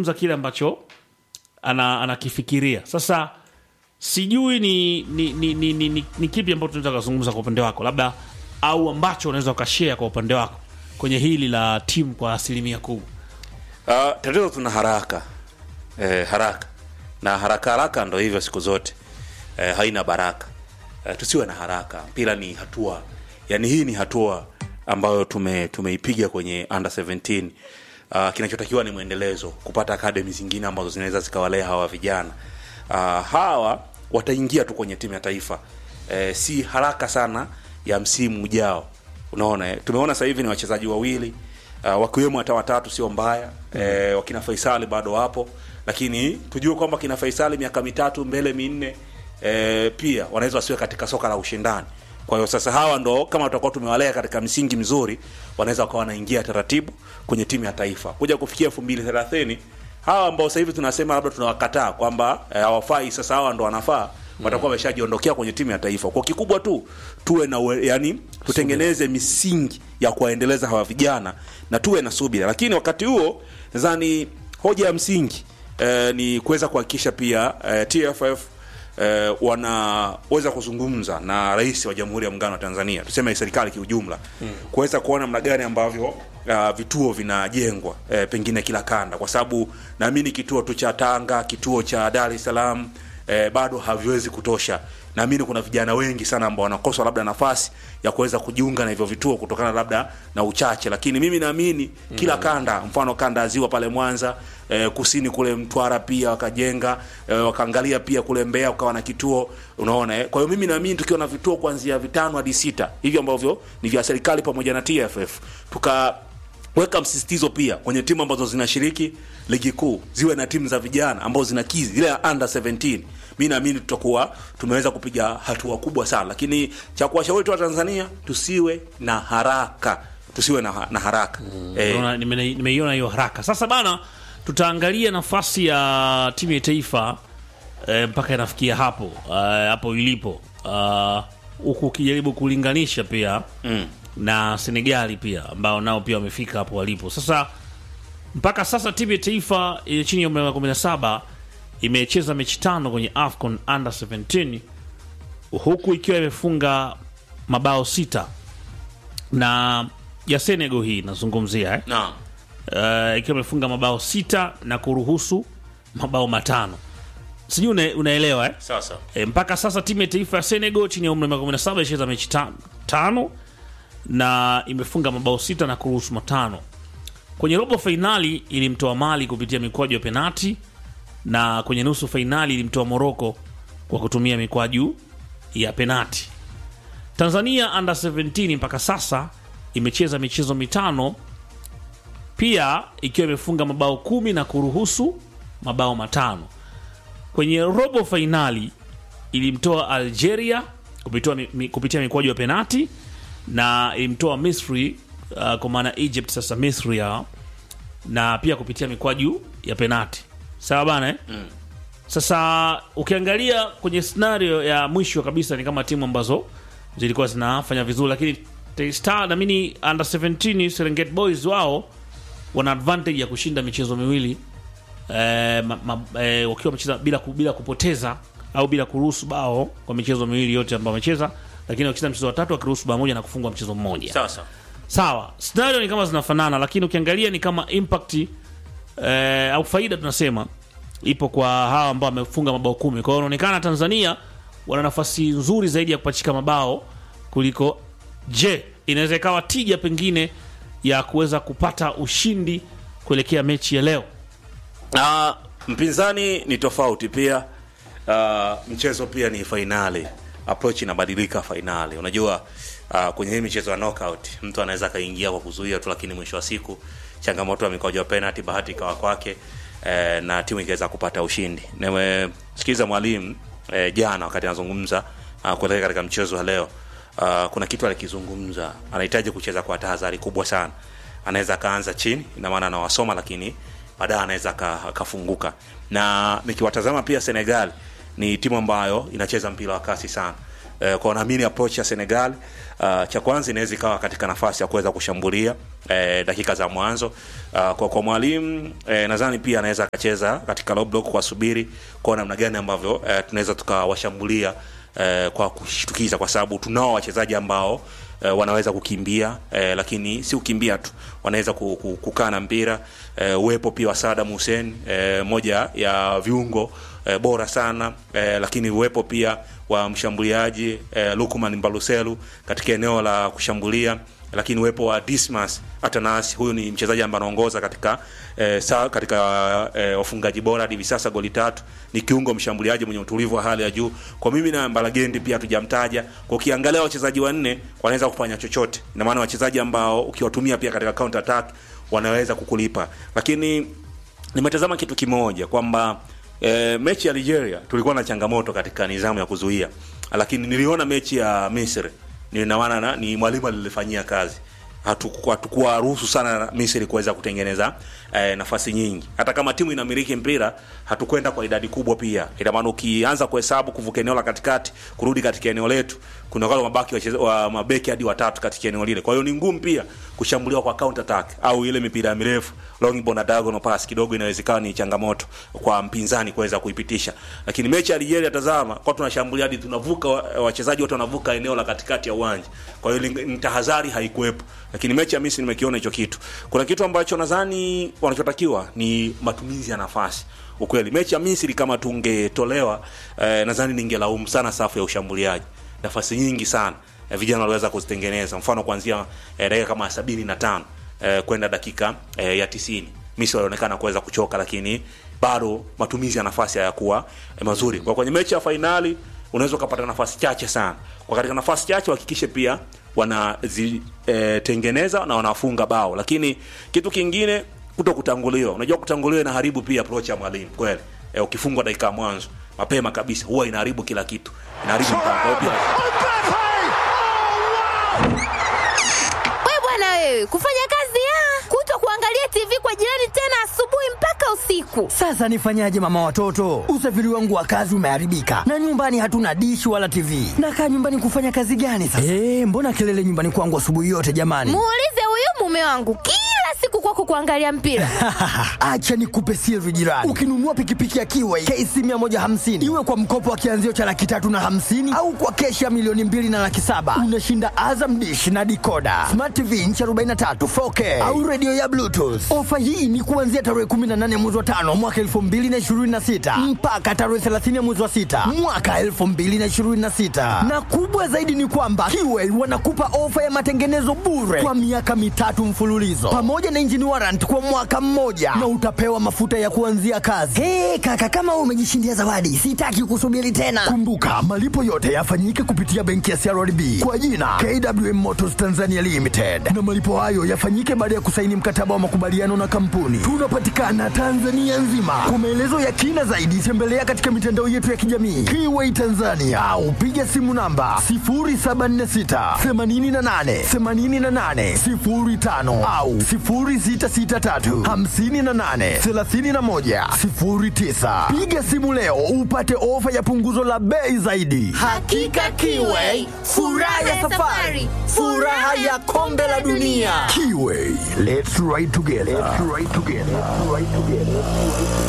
anazungumza kile ambacho ana, anakifikiria sasa sijui ni ni, ni, ni, ni, ni, ni kipi ambacho tunaweza kuzungumza kwa upande wako labda au ambacho unaweza ukashare kwa upande wako kwenye hili la timu kwa asilimia kubwa Uh, tatizo tuna haraka eh, haraka na haraka haraka ndo hivyo siku zote eh, haina baraka eh, tusiwe na haraka mpira ni hatua yani hii ni hatua ambayo tume tumeipiga kwenye under 17 uh, kinachotakiwa ni mwendelezo kupata akademi zingine ambazo zinaweza zikawalea hawa vijana uh, hawa wataingia tu kwenye timu ya taifa eh, si haraka sana ya msimu ujao unaona eh, tumeona sasa hivi ni wachezaji wawili uh, wakiwemo hata watatu sio mbaya mm. eh, wakina Faisali bado wapo lakini tujue kwamba kina Faisali miaka mitatu mbele minne eh, pia wanaweza wasiwe katika soka la ushindani kwa hiyo sasa hawa ndo kama tutakuwa tumewalea katika msingi mzuri wanaweza wakawa wanaingia taratibu kwenye timu ya taifa kuja kufikia elfu mbili thelathini hawa ambao sasa hivi tunasema labda tunawakataa kwamba eh, hawafai sasa hawa ndo wanafaa watakuwa wameshajiondokea kwenye timu ya taifa kwa kikubwa tu tuwe na uwe- yani tutengeneze misingi ya kuwaendeleza hawa vijana na tuwe na subira lakini wakati huo nadhani hoja ya msingi eh, ni kuweza kuhakikisha pia eh, tff eh, wanaweza kuzungumza na rais wa jamhuri ya muungano wa tanzania tuseme serikali kiujumla mm. kuweza kuona namna gani ambavyo uh, vituo vinajengwa eh, pengine kila kanda kwa sababu naamini kituo tu cha tanga kituo cha dar es salaam eh, bado haviwezi kutosha naamini kuna vijana wengi sana ambao wanakosa labda nafasi ya kuweza kujiunga na hivyo vituo kutokana labda na uchache lakini mimi naamini kila kanda mfano kanda ya ziwa pale mwanza eh, kusini kule mtwara pia wakajenga eh, wakaangalia pia kule mbeya ukawa na kituo unaona eh? kwa hiyo mimi naamini tukiwa na vituo kuanzia vitano hadi sita hivyo ambavyo ni vya serikali pamoja na tff tuka weka msisitizo pia kwenye timu ambazo zinashiriki ligi kuu ziwe na timu za vijana ambazo zinakizi zile ya under 17 mi naamini tutakuwa tumeweza kupiga hatua kubwa sana lakini cha kuwashauri tu wa tanzania tusiwe na haraka tusiwe na, na haraka mm. eh, Unaona, nime- nimeiona hiyo haraka sasa bana tutaangalia nafasi ya timu ya taifa eh, mpaka inafikia hapo eh, hapo ilipo Ah, huku ukijaribu kulinganisha pia mm. na senegali pia ambao nao pia wamefika hapo walipo sasa mpaka sasa timu ya taifa ile chini ya umri wa 17 imecheza mechi tano kwenye afcon under 17 huku ikiwa imefunga mabao sita na ya senegal hii nazungumzia eh? na uh, ikiwa imefunga mabao sita na kuruhusu mabao matano sijui una, unaelewa eh? sasa E, mpaka sasa timu ya taifa ya Senegal chini ya umri wa miaka 17 imecheza mechi ta- tano na imefunga mabao sita na kuruhusu matano. Kwenye robo fainali ilimtoa Mali kupitia mikwaju ya penati na kwenye nusu fainali ilimtoa Moroko kwa kutumia mikwaju ya penati. Tanzania under 17 mpaka sasa imecheza michezo mitano pia ikiwa imefunga mabao kumi na kuruhusu mabao matano kwenye robo fainali ilimtoa algeria kupitia, mi, kupitia mikwaju ya penati na ilimtoa misri uh, kwa maana egypt sasa misri ya na pia kupitia mikwaju ya penati sawa bana eh? mm. sasa ukiangalia kwenye scenario ya mwisho kabisa ni kama timu ambazo zilikuwa zinafanya vizuri lakini Taifa star namini under 17 serengeti boys wao wana advantage ya kushinda michezo miwili eh, ma, ma, eh, wakiwa wamecheza bila, ku- bila kupoteza au bila kuruhusu bao kwa michezo miwili yote ambayo wamecheza lakini wakicheza mchezo wa tatu wakiruhusu bao moja na kufungwa mchezo mmoja sasa sawa scenario ni kama zinafanana lakini ukiangalia ni kama impact eh, au faida tunasema ipo kwa hawa ambao wamefunga mabao kumi kwa hiyo inaonekana tanzania wana nafasi nzuri zaidi ya kupachika mabao kuliko je inaweza ikawa tija pengine ya kuweza kupata ushindi kuelekea mechi ya leo na mpinzani ni tofauti pia uh, mchezo pia ni fainali approach inabadilika fainali unajua uh, kwenye hii michezo ya knockout mtu anaweza akaingia kwa kuzuia tu lakini mwisho wa siku changamoto ya mikwaju ya penalty bahati ikawa kwake eh, na timu ikaweza kupata ushindi nimesikiza mwalimu eh, jana wakati anazungumza uh, kuelekea katika mchezo wa leo uh, kuna kitu alikizungumza anahitaji kucheza kwa tahadhari kubwa sana anaweza akaanza chini ina maana anawasoma lakini baadaye anaweza aka- akafunguka na nikiwatazama pia senegal ni timu ambayo inacheza mpira wa kasi sana eh, kwa naamini approach ya Senegal uh, cha kwanza inaweza ikawa katika nafasi ya kuweza kushambulia eh, dakika za mwanzo uh, kwa, kwa mwalimu eh, nadhani pia anaweza akacheza katika low block kwa subiri kwa namna gani ambavyo eh, tunaweza tukawashambulia eh, kwa kushtukiza kwa sababu tunao wachezaji ambao eh, wanaweza kukimbia eh, lakini si kukimbia tu wanaweza ku- ku- kukaa na mpira eh, uwepo pia wa Saddam Hussein eh, moja ya viungo eh, bora sana eh, lakini uwepo pia wa mshambuliaji eh, Lukman Mbaluselu katika eneo la kushambulia lakini uwepo wa Dismas Atanas, huyu ni mchezaji ambaye anaongoza katika eh, sa, katika eh, wafungaji bora hadi hivi sasa goli tatu. Ni kiungo mshambuliaji mwenye utulivu wa hali ya juu. Kwa mimi na Mbalagendi pia hatujamtaja. Kwa ukiangalia wachezaji wanne wanaweza kufanya chochote, ina maana wachezaji ambao ukiwatumia pia katika counter attack wanaweza kukulipa, lakini nimetazama kitu kimoja kwamba e, mechi ya Nigeria tulikuwa na changamoto katika nidhamu ya kuzuia, lakini niliona mechi ya Misri ninawana na ni mwalimu alilifanyia kazi hatukuwa hatukuwa ruhusu sana Misri kuweza kutengeneza eh, nafasi nyingi. Hata kama timu inamiliki mpira, hatukwenda kwa idadi kubwa pia. Ina maana ukianza kuhesabu kuvuka eneo la katikati kurudi katika eneo letu, kuna wale mabaki wacheza- wa mabeki hadi watatu katika eneo lile. Kwa hiyo ni ngumu pia kushambuliwa kwa counter attack au ile mipira mirefu long ball na diagonal pass, kidogo inawezekana ni changamoto kwa mpinzani kuweza kuipitisha. Lakini mechi ya Nigeria, tazama, kwa tunashambulia hadi tunavuka, wa- wachezaji wote wanavuka eneo la katikati ya uwanja. Kwa hiyo ni- ni tahadhari haikuwepo lakini mechi ya Misri nimekiona hicho kitu. Kuna kitu ambacho nadhani wanachotakiwa ni matumizi ya nafasi. Ukweli mechi ya Misri kama tungetolewa, eh, nadhani ningelaumu sana safu ya ushambuliaji. Nafasi nyingi sana eh, vijana waliweza kuzitengeneza, mfano kuanzia eh, dakika kama sabini na tano eh, kwenda dakika eh, ya tisini Misri walionekana kuweza kuchoka, lakini bado matumizi ya nafasi hayakuwa eh, mazuri. Kwa kwenye mechi ya fainali unaweza ukapata nafasi chache sana. Kwa katika nafasi chache wahakikishe pia wanazitengeneza na wanafunga bao, lakini kitu kingine kuto kutanguliwa. Unajua kutanguliwa inaharibu pia approach ya mwalimu kweli. E, ukifungwa dakika ya mwanzo mapema kabisa huwa inaharibu kila kitu, inaharibu mpango Kwa hiyo pia We bwana wewe, kufanya kazi ya kuto kuangalia TV kwa jirani tena asubuhi mpaka usiku. Sasa nifanyaje mama watoto? Usafiri wangu wa kazi umeharibika na nyumbani hatuna dishi wala TV. Nakaa nyumbani kufanya kazi gani sasa? Eh, mbona kelele nyumbani kwangu asubuhi yote jamani? Muulize huyu mume wangu kila siku kwako kuangalia mpira. Acha nikupe siri jirani. Ukinunua pikipiki ya Kiway KC 150 iwe kwa mkopo wa kianzio cha laki tatu na hamsini au kwa keshi ya milioni mbili na laki saba unashinda Azam dish na dikoda smart TV inchi 43 4K au redio ya Bluetooth. Ofa hii ni kuanzia tarehe 18 mwezi wa tano mwaka 2026 mpaka tarehe 30 mwezi wa sita mwaka 2026 na kubwa zaidi ni kwamba Kiway wanakupa ofa ya matengenezo bure kwa miaka mitatu mfululizo pamoja na engine warrant kwa mwaka mmoja na utapewa mafuta ya kuanzia kazi. Hey, kaka kama wewe umejishindia zawadi, sitaki kusubiri tena. Kumbuka malipo yote yafanyike kupitia benki ya CRDB kwa jina KWM Motors Tanzania Limited, na malipo hayo yafanyike baada ya kusaini mkataba wa makubaliano na kampuni. Tunapatikana Tanzania nzima. Kwa maelezo ya kina zaidi, tembelea katika mitandao yetu ya kijamii Kiway Tanzania au piga simu namba 0746 88 88 05 au 0663 58 31 09. Piga simu leo upate ofa ya punguzo la bei zaidi. Hakika Kiway, furaha ya safari, furaha ya kombe la dunia. Kiway, let's ride together. Let's ride together. Let's ride together.